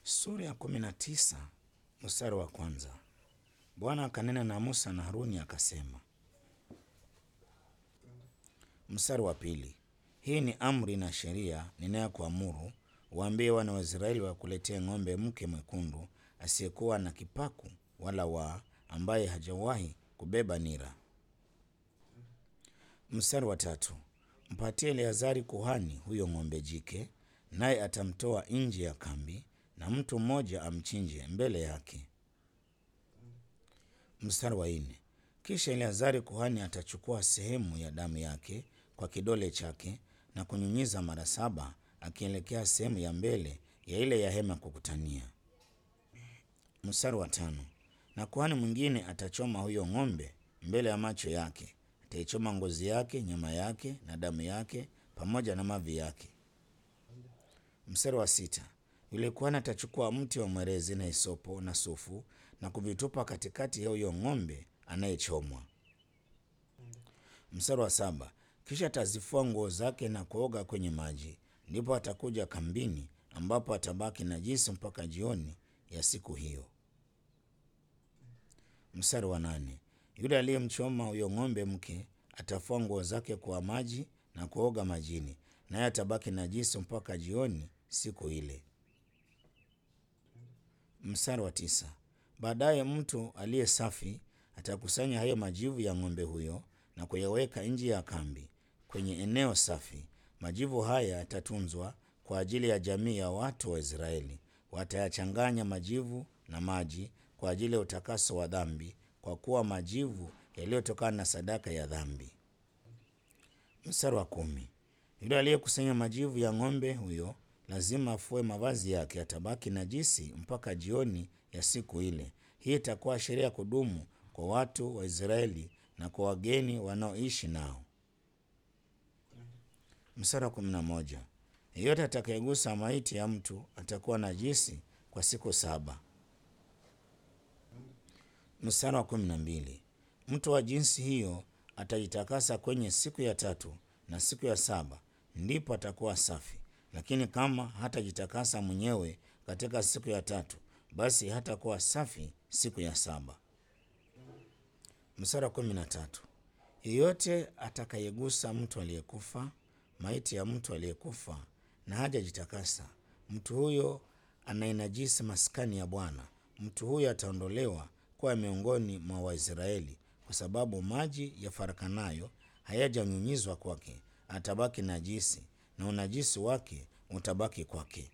Sura ya kumi na tisa mstari wa kwanza. Bwana akanena na Musa na Haruni akasema. Mstari wa pili. Hii ni amri na sheria ninayokuamuru, waambie wana wa Israeli wakuletee ng'ombe mke mwekundu asiyekuwa na kipaku wala waa, ambaye hajawahi kubeba nira. Mstari wa tatu. Mpatie Eleazari kuhani huyo ng'ombe jike, naye atamtoa nje ya kambi na mtu mmoja amchinje mbele yake. Mstari wa nne. Kisha Eleazari kuhani atachukua sehemu ya damu yake kwa kidole chake na kunyunyiza mara saba akielekea sehemu ya mbele ya ile ya hema kukutania. Mstari wa tano. Na kuhani mwingine atachoma huyo ng'ombe mbele ya macho yake, ataichoma ngozi yake, nyama yake na damu yake pamoja na mavi yake. Mstari wa sita. Yule kuhani atachukua mti wa mwerezi na hisopo na sufu na kuvitupa katikati ya huyo ng'ombe anayechomwa. Mstari wa saba. Kisha atazifua nguo zake na kuoga kwenye maji, ndipo atakuja kambini, ambapo atabaki najisi mpaka jioni ya siku hiyo. Mstari wa nane. Yule aliyemchoma huyo ng'ombe mke atafua nguo zake kwa maji na kuoga majini, naye atabaki najisi mpaka jioni siku ile. Mstari wa tisa. Baadaye mtu aliye safi atakusanya hayo majivu ya ng'ombe huyo na kuyaweka nje ya kambi kwenye eneo safi. Majivu haya yatatunzwa kwa ajili ya jamii ya watu wa Israeli. Watayachanganya majivu na maji kwa ajili ya utakaso wa dhambi, kwa kuwa majivu yaliyotokana na sadaka ya dhambi. Mstari wa kumi. Yule aliyekusanya majivu ya ng'ombe huyo lazima afue mavazi yake, atabaki najisi mpaka jioni ya siku ile. Hii itakuwa sheria ya kudumu kwa watu wa Israeli na kwa wageni wanaoishi nao. Mstari wa kumi na moja. Yeyote atakayegusa maiti ya mtu atakuwa najisi kwa siku saba. Mstari wa kumi na mbili. Mtu wa jinsi hiyo atajitakasa kwenye siku ya tatu na siku ya saba, ndipo atakuwa safi. Lakini kama hatajitakasa mwenyewe katika siku ya tatu, basi hatakuwa safi siku ya saba. Mstari wa kumi na tatu. Yeyote atakayegusa mtu aliyekufa, maiti ya mtu aliyekufa na hajajitakasa, mtu huyo anainajisi maskani ya Bwana. Mtu huyo ataondolewa kuwa miongoni mwa Waisraeli, kwa sababu maji yafarakanayo hayajanyunyizwa kwake. Atabaki najisi na unajisi wake utabaki kwake.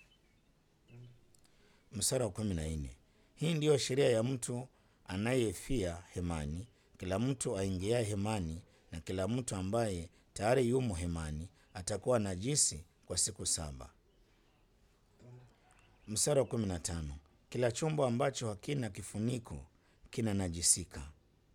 Mstari wa kumi na nne. Hii ndiyo sheria ya mtu anayefia hemani, kila mtu aingiaye hemani na kila mtu ambaye tayari yumo hemani atakuwa najisi kwa siku saba. Mstari wa kumi na tano. Kila chombo ambacho hakina kifuniko kina najisika.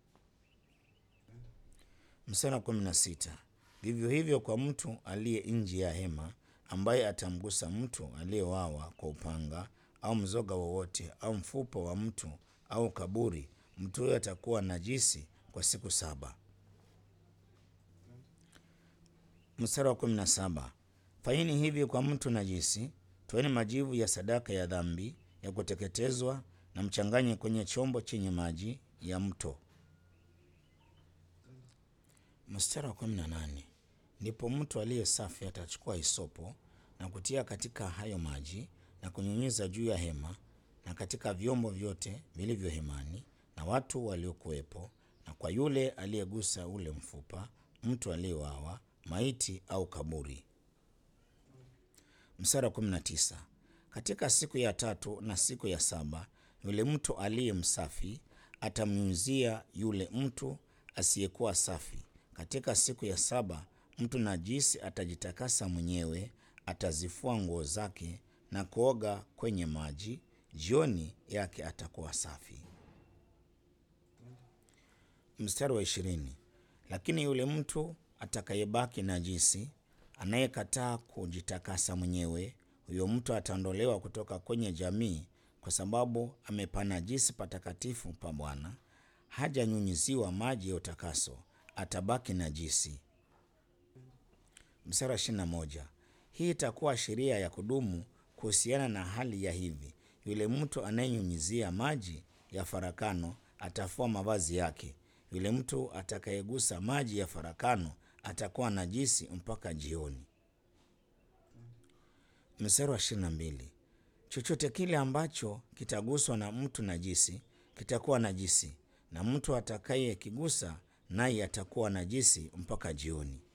Mstari wa kumi na sita. Vivyo hivyo kwa mtu aliye nje ya hema ambaye atamgusa mtu aliyewawa kwa upanga au mzoga wowote au mfupa wa mtu au kaburi, mtu huyo atakuwa najisi kwa siku saba. Mstari wa kumi na saba. Fanyeni hivi kwa mtu najisi, toeni majivu ya sadaka ya dhambi ya kuteketezwa na mchanganye kwenye chombo chenye maji ya mto. Mstari wa kumi na nane. Ndipo mtu aliye safi atachukua hisopo na kutia katika hayo maji na kunyunyiza juu ya hema na katika vyombo vyote vilivyo hemani na watu waliokuwepo, na kwa yule aliyegusa ule mfupa, mtu aliyewawa, maiti au kaburi. Mstari wa kumi na tisa. Katika siku ya tatu na siku ya saba yule mtu aliye msafi atamnyunyizia yule mtu asiyekuwa safi. Katika siku ya saba mtu najisi atajitakasa mwenyewe, atazifua nguo zake na kuoga kwenye maji, jioni yake atakuwa safi. Mstari wa ishirini. Lakini yule mtu atakayebaki najisi, anayekataa kujitakasa mwenyewe, huyo mtu ataondolewa kutoka kwenye jamii, kwa sababu amepanajisi patakatifu pa Bwana, hajanyunyiziwa maji ya utakaso, atabaki najisi. Mstari wa ishirini na moja. Hii itakuwa sheria ya kudumu kuhusiana na hali ya hivi, yule mtu anayenyunyizia maji ya farakano atafua mavazi yake. Yule mtu atakayegusa maji ya farakano atakuwa najisi mpaka jioni. Mstari wa ishirini na mbili. Chochote kile ambacho kitaguswa na mtu najisi kitakuwa najisi, na mtu atakayekigusa naye atakuwa najisi mpaka jioni.